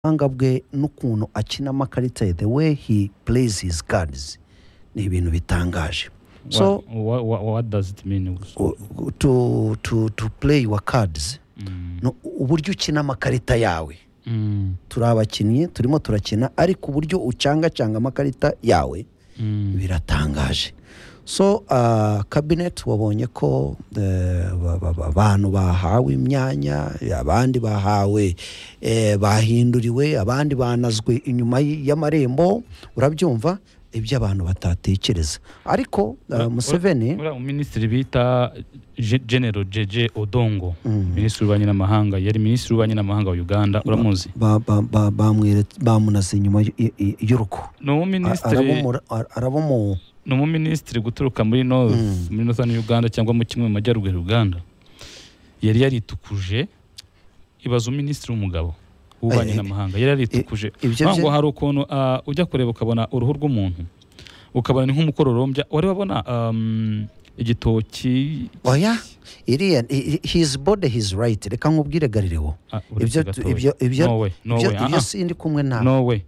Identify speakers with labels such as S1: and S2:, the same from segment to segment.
S1: ubuhanga bwe n'ukuntu akinamo amakarita ye the way he plays his cards ni ibintu bitangaje so
S2: what, what, what, what does it mean gusa
S1: u- to, to, to play your cards
S2: Mm,
S1: no, uburyo ukina amakarita yawe
S2: mm,
S1: turi abakinnyi turimo turakina ariko uburyo ucangacanga amakarita yawe
S2: mm.
S1: biratangaje so uh, cabinet wabonye ko eh, ba- ba- ba- abantu bahawe imyanya abandi bahawe eh, bahinduriwe abandi banazwe inyuma y- y'amarembo urabyumva ibyo abantu batatekereza ariko uh, museveni
S2: uriya minisitiri bita Je- general jeje odongo minisitiri w'ububanyi n'amahanga yari minisitiri w'ububanyi n'amahanga wa uganda uramuzi
S1: ba- ba- ba- bamwere- bamunaze inyuma y- y- y- y'urugo
S2: ni umuminisitiri
S1: Arabumura- ar- arabumu
S2: ni umuminisitiri guturuka muri north
S1: Mm.
S2: muri northern uganda cyangwa mu kimwe mu majyaruguru ya uganda yari yaritukuje ibaza uminisitiri w'umugabo w'ububanyi
S1: Eh, eh,
S2: n'amahanga yari yaritukuje
S1: ibyo
S2: ntabwo
S1: bye-
S2: hari ukuntu ah, ujya kureba ukabona uruhu rw'umuntu ukabona ni nk'umukororombya wari wabona um, igitoki
S1: oya iriya i- i- his body his right reka nkubwire garirewo
S2: Ah, uretse
S1: ibyo
S2: gatoya.
S1: ibyo ibyo
S2: no way no
S1: ibyo
S2: way
S1: ibyo
S2: ah,
S1: sindi kumwe
S2: ah,
S1: nawe
S2: no way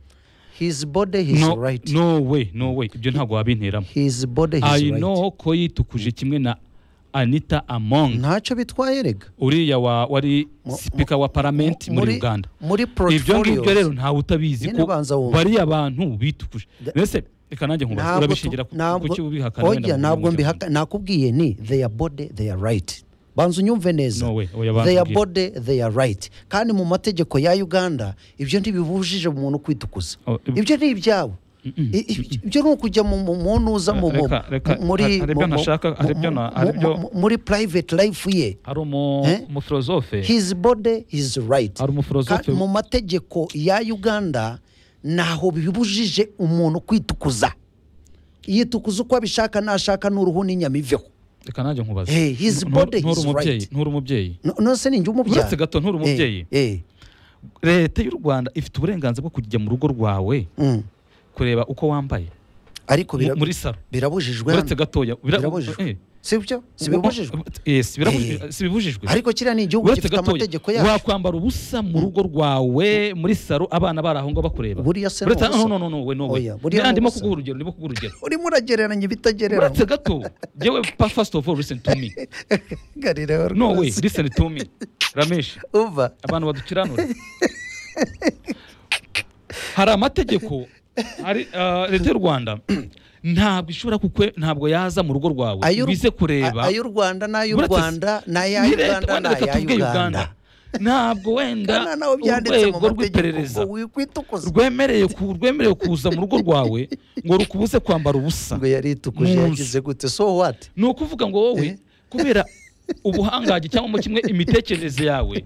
S1: his body his
S2: no
S1: right
S2: no way no way ibyo ntabwo wabinteramo
S1: his body his
S2: I
S1: right
S2: know ko yitukuje kimwe na Anita Among
S1: ntacyo bitwaye rega
S2: uriya wa wari
S1: Mu-
S2: speaker wa parliament
S1: mu- muri-
S2: muri Uganda
S1: muri
S2: ibyo ngibyo rero
S1: portfolio
S2: ntawe utabizi
S1: Nyine
S2: ko
S1: banza wumve.
S2: bari abantu bitukuje
S1: Da-
S2: mbese reka nanjye nkubaza
S1: Ntabwo
S2: urabishingira
S1: tu-
S2: ku
S1: ntabwo-
S2: kuki ubihakana
S1: oya
S2: wenda mu
S1: ntabwo
S2: gihugu
S1: mbihaka nakubwiye ni their body their right banza unyumve neza
S2: No way, oya, banza
S1: their
S2: umbwire.
S1: body their right kandi mu mategeko ya uganda ibyo ntibibujije umuntu kwitukuza
S2: Oh, ib-
S1: ibyo ni ibyabo
S2: Mm-mm.
S1: I- i- ibyo ni ukujya mu mu- mu ntuza mu mu-
S2: Reka- reka,
S1: muri
S2: hari- hari ibyo
S1: mu- mu-
S2: ntashaka, hari
S1: mu-
S2: ibyo
S1: mu-
S2: na- hari
S1: mu-
S2: ibyo-
S1: mu- muri private life ye
S2: hari umu-
S1: Eh?
S2: umufilozofe
S1: his body his right
S2: hari umufilozofe
S1: Ka- mu mategeko ya uganda ntaho bibujije umuntu kwitukuza yitukuza uko abishaka nashaka n'uruhu n'inyama iveho
S2: reka nanjye nkubaza
S1: Eh, his
S2: Ntu-
S1: body,
S2: nturi
S1: his
S2: umubyeyi
S1: right.
S2: nturi umubyeyi
S1: No- nonse ni njye umubyara
S2: uretse gato nturi umubyeyi
S1: Eh, eh,
S2: leta y'u rwanda ifite uburenganzira bwo kujya mu rugo rwawe
S1: mm.
S2: kureba uko wambaye
S1: ariko
S2: mu-
S1: bira-
S2: muri saro
S1: birabujijwe
S2: uretse
S1: hano.
S2: gatoya bira-
S1: Birabujijwe.
S2: eh.
S1: sibyo sibibujijwe
S2: Eh, si birabujijwe- si bibujijwe
S1: ariko kiriya ni igihugu
S2: uretse
S1: gifite
S2: gatoya,
S1: amategeko yacu
S2: wakwambara ubusa mu rugo rwawe muri saro abana bari aho ngaho bakureba
S1: Buriya se ni
S2: Uretse-
S1: ubusa.
S2: no no no we no we
S1: Oya, buriya
S2: Ni-
S1: ni
S2: ndimo
S1: ubusa.
S2: kuguha urugero ndimo kuguha urugero
S1: urimo uragereranya ibitagereranywa
S2: uretse gato yewe pa first of all listen to me
S1: garireho
S2: no way
S1: rwose.
S2: listen to me ramesh
S1: uva
S2: abantu badukiranura hari amategeko ari ah, leta y'u rwanda ntabwo ishobora kukwe ntabwo yaza mu rugo rwawe
S1: Ay'u-
S2: bize kureba
S1: a- ay'u rwanda n'ay'u
S2: Uretse-
S1: rwanda n'aya
S2: Ni leta-
S1: uganda
S2: wenda reka
S1: n'aya
S2: tuvuge
S1: uganda
S2: ntabwo wenda
S1: Kana nawe byanditse mu
S2: urwego
S1: mategeko
S2: rw'iperereza
S1: ngo wikwitukuza
S2: rwemereye ku- rwemerewe kuza mu rugo rwawe ngo rukubuze kwambara ubusa
S1: ngo yaritukuje
S2: Mu nzu.
S1: yagize gute so what
S2: ni ukuvuga ngo wowe
S1: Eh?
S2: kubera ubuhangaje cyangwa mu kimwe imitekerereze yawe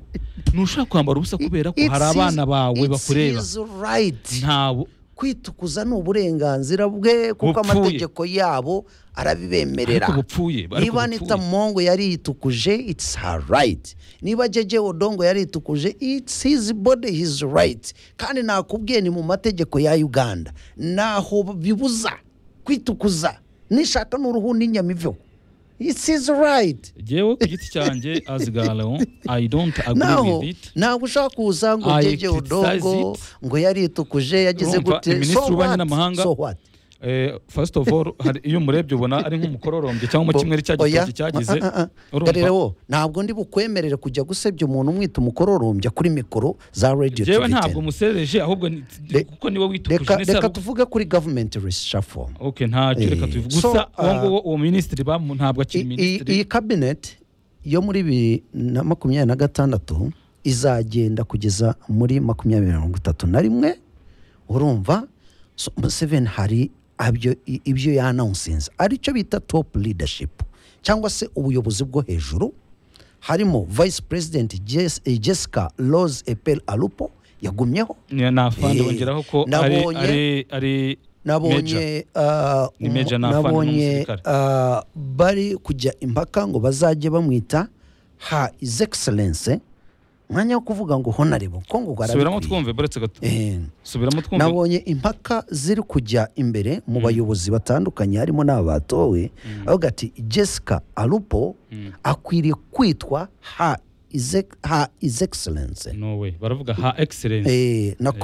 S2: ntushobora kwambara ubusa kubera ko
S1: It's
S2: hari
S1: his-
S2: abana bawe
S1: it's
S2: bakureba
S1: his right
S2: ntawe
S1: kwitukuza ni uburenganzira bwe kuko
S2: Bupfuye.
S1: amategeko yabo arabibemerera
S2: ariko bupfuye ariko
S1: niba anita
S2: bupfuye.
S1: mongo yaritukuje its her right niba jeje odongo yaritukuje its his body his right kandi nakubwiye ni mu mategeko ya uganda ntaho bibuza kwitukuza nishaka n'uruhu n'inyama iveho its his right
S2: Jewe ku giti cyanjye as galo i don't agree
S1: naho
S2: with it
S1: ntabwo ushaka kuza ngo
S2: I
S1: jeje
S2: criticize
S1: odongo
S2: it.
S1: ngo yaritukuje yagize
S2: Urumva,
S1: gute
S2: ni minisitiri
S1: so
S2: w'ububanyi
S1: what?
S2: n'amahanga.
S1: So what?
S2: Eh, first of all hari iyo umurebye ubona ari nk'umukororombye cyangwa mu kimwe cya
S1: Oya,
S2: gitoki cyagize
S1: ah, ah, ah.
S2: urumva?
S1: Garirewo, ntabwo ndi bukwemerere kujya gusebya umuntu umwita umukororombya kuri mikoro za radiyo
S2: jewe ntabwo
S1: tubitera
S2: musereje ahubwo ni-
S1: Re-
S2: kuko niwe witukuje
S1: reka
S2: ni saro
S1: reka tuvuge kuri gavumenti reshafomu
S2: ok ntacyo reka
S1: Eh,
S2: tubivuge
S1: so,
S2: gusa uwo
S1: ah,
S2: nguwo uwo minisitiri bamu ntabwo akiri
S1: iyi
S2: minisitiri
S1: kabineti yo muri bibiri na makumyabiri na gatandatu izagenda kugeza muri makumyabiri na mirongo itatu na rimwe urumva so, museveni hari abyo- i- ibyo yanawunsinze aricyo bita topu lidashipu cyangwa se ubuyobozi bwo hejuru harimo vayisi perezidenti Jess- eh, jessica rose epel alupo yagumyeho
S2: ni nafande
S1: Eh,
S2: wongeraho ko ari
S1: nabonye-
S2: ari ari major.
S1: nabonye uh,
S2: Ni Major Nafane
S1: nabonye
S2: n'umusirikare.
S1: uh, bari kujya impaka ngo bazajye bamwita ha is excellence mwanya wo kuvuga ngo honarebo ko ngo
S2: subiramo
S1: rwarabikwiye
S2: twumve buretse gato
S1: Eh,
S2: subiramo twumve
S1: nabonye impaka ziri kujya imbere mu bayobozi batandukanye harimo n'aba batowe avuga ati jessica alupo akwiriye kwitwa ha
S2: ize- ha- is excellence
S1: no way baravuga ha excellence
S2: Eh, na
S1: Eh.